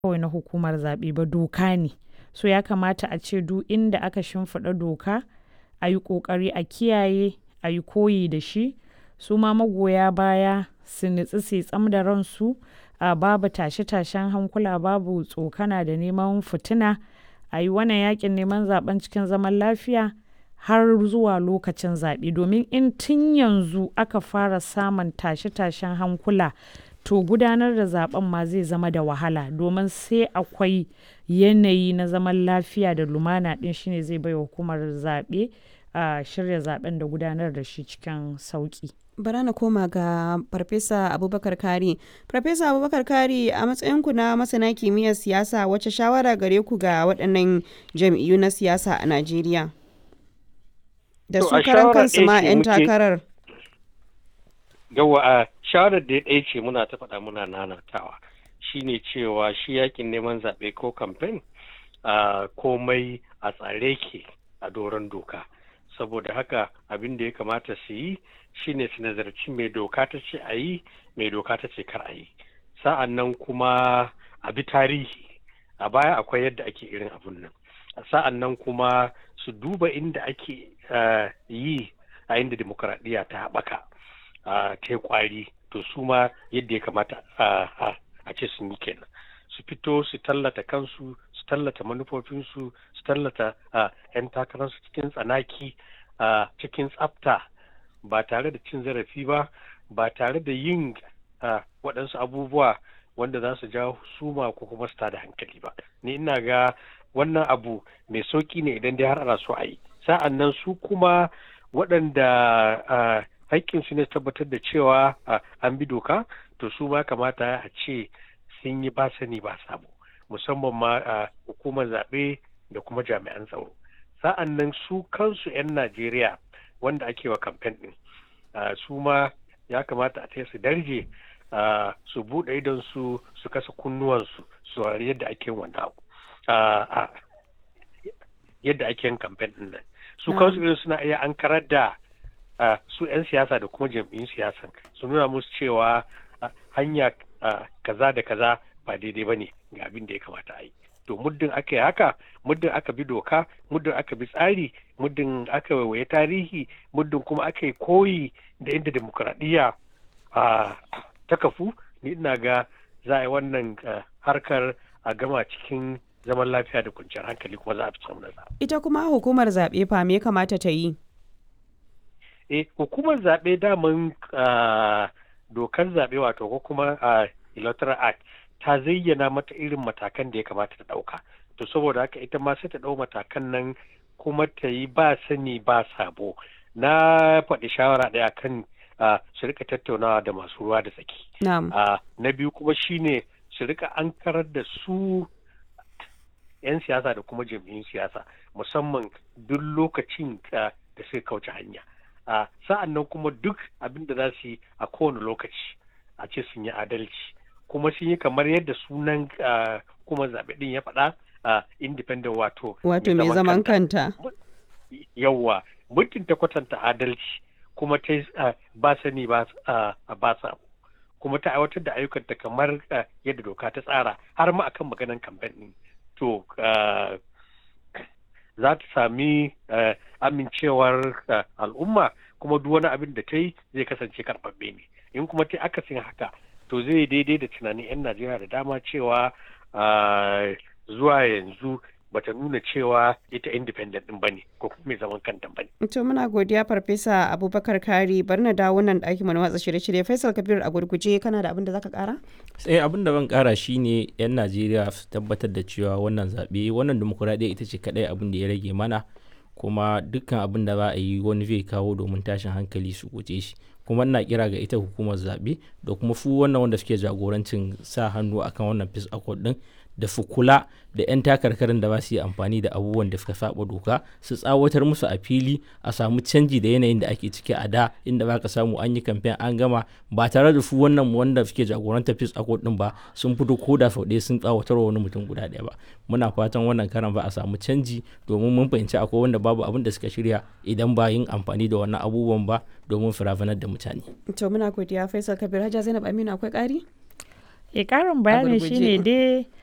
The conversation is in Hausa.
kawai na hukumar zaɓe ba doka ne so ya kamata a ce duk inda aka shimfiɗa doka a yi ƙoƙari a kiyaye a yi koyi da shi su ma magoya baya su nutsu su tsam da ransu a babu tashe-tashen hankula babu tsokana da neman fitina a yi wannan yakin neman zaben cikin zaman lafiya har zuwa lokacin zaɓe domin in tun yanzu aka fara samun tashe-tashen hankula to gudanar da zaben ma zai zama da wahala domin sai akwai yanayi na zaman lafiya da lumana ɗin shine zai bai hukumar zaɓe a shirya zaben da gudanar da shi cikin sauƙi. bara na koma ga farfesa abubakar kari farfesa abubakar kari a matsayinku na masana kimiyyar siyasa wacce shawara gare ku ga waɗannan jam'iyyu na siyasa a najeriya da su karan kansu ma 'yan takarar yawa a shawarar da ya ɗaya ce muna ta faɗa muna nanatawa shine cewa shi yakin neman zaɓe ko kamfen komai a tsare ke a doron doka saboda haka abin da ya kamata su yi shine su nazarci mai doka ta ce a yi mai doka ta ce kar a yi sa'an nan kuma a bi tarihi a baya akwai yadda ake irin abun nan sa'an nan kuma su duba inda ake yi a inda demokuraɗiyya ta haɓaka ta kwari to su ma yadda ya kamata a ce sun yi kenan su fito su tallata kansu su tallata manufofinsu su tallata 'yan takararsu cikin tsanaki cikin tsafta ba tare da cin zarafi ba ba tare da yin waɗansu abubuwa wanda za su jawo suma ko kuma su da hankali ba ni ina ga wannan abu mai sauƙi ne idan dai har ana so a yi sa'an nan su kuma waɗanda haƙƙinsu ne tabbatar da cewa an bi doka to su ma kamata a ce sun yi ba sani ba sabo musamman ma hukumar zaɓe da kuma jami'an tsaro sa'an nan su kansu 'yan najeriya wanda ake wa kamfen ɗin su ma ya kamata a su darje su buɗe idon su su kasa kunnuwansu su yadda ake wannan yadda ake yin kamfen ɗin nan su kansu irin suna iya an karar da su 'yan siyasa da kuma jam'iyyun siyasan su nuna musu cewa hanya kaza da kaza ba daidai ba ne ga abin da ya kamata a yi to muddin aka yi haka muddin aka bi doka muddin aka bi tsari muddin aka waiwaye tarihi muddin kuma aka yi koyi da inda demokuraɗiyya ta kafu ni ina ga za a yi wannan harkar a gama cikin zaman lafiya da kwanciyar hankali kuma za a fi samun nasara. ita kuma hukumar zaɓe fa me kamata ta yi eh hukumar zaɓe daman dokar zaɓe wato ko kuma electoral act ta zayyana mata irin matakan da ya kamata ta ɗauka to saboda haka ita ma sai ta ɗau matakan nan kuma ta yi ba sani ba sabo na faɗi shawara ɗaya kan su rika tattaunawa da masu ruwa da tsaki na biyu kuma shine su rika an karar da su 'yan siyasa da kuma jam'iyyun siyasa musamman duk lokacin da suka kauce hanya sa'an nan kuma duk abin da za su yi a kowane lokaci a ce sun yi adalci kuma sun yi kamar yadda sunan kuma zaɓe ɗin ya faɗa independent wato wato mai zaman kanta yawwa muddin ta kwatanta adalci kuma ta ba sani ba sa kuma ta aiwatar da ayyukanta kamar yadda doka ta tsara har ma akan maganan kamfen ɗin to za ta sami amincewar al'umma kuma duk wani abin da ta yi zai kasance karɓaɓɓe ne in kuma ta akasin haka to zai daidai da tunanin 'yan najeriya da dama cewa zuwa yanzu bata nuna cewa ita independent din bane ko kuma mai zaman kanta bane. To muna godiya farfesa Abubakar Kari bar na dawo nan ɗaki mana watsa shirye-shirye Faisal Kabir a gurguje kana da abin da zaka kara? Sai abin da ban kara shine yan Najeriya su tabbatar da cewa wannan zaɓe wannan demokuraɗiyya ita ce kaɗai abin da ya rage mana kuma dukkan abin da za a yi wani zai kawo domin tashin hankali su guje shi kuma ina kira ga ita hukumar zaɓe da kuma fu wannan wanda suke jagorancin sa hannu akan wannan peace accord din da su kula da 'yan takarkarin da ba su yi amfani da abubuwan da suka saba doka su tsawatar musu a fili a samu canji da yanayin da ake ciki a da inda ba ka samu an yi kamfen an gama ba tare da su wannan wanda suke jagorantar peace accord din ba sun fito ko da sau ɗaya sun tsawatar wa wani mutum guda ɗaya ba muna fatan wannan karan ba a samu canji domin mun fahimci akwai wanda babu abin da suka shirya idan ba yin amfani da wannan abubuwan ba domin firafanar da mutane. to muna godiya faisal kabir hajja zainab aminu akwai ƙari? e karin bayani shine dai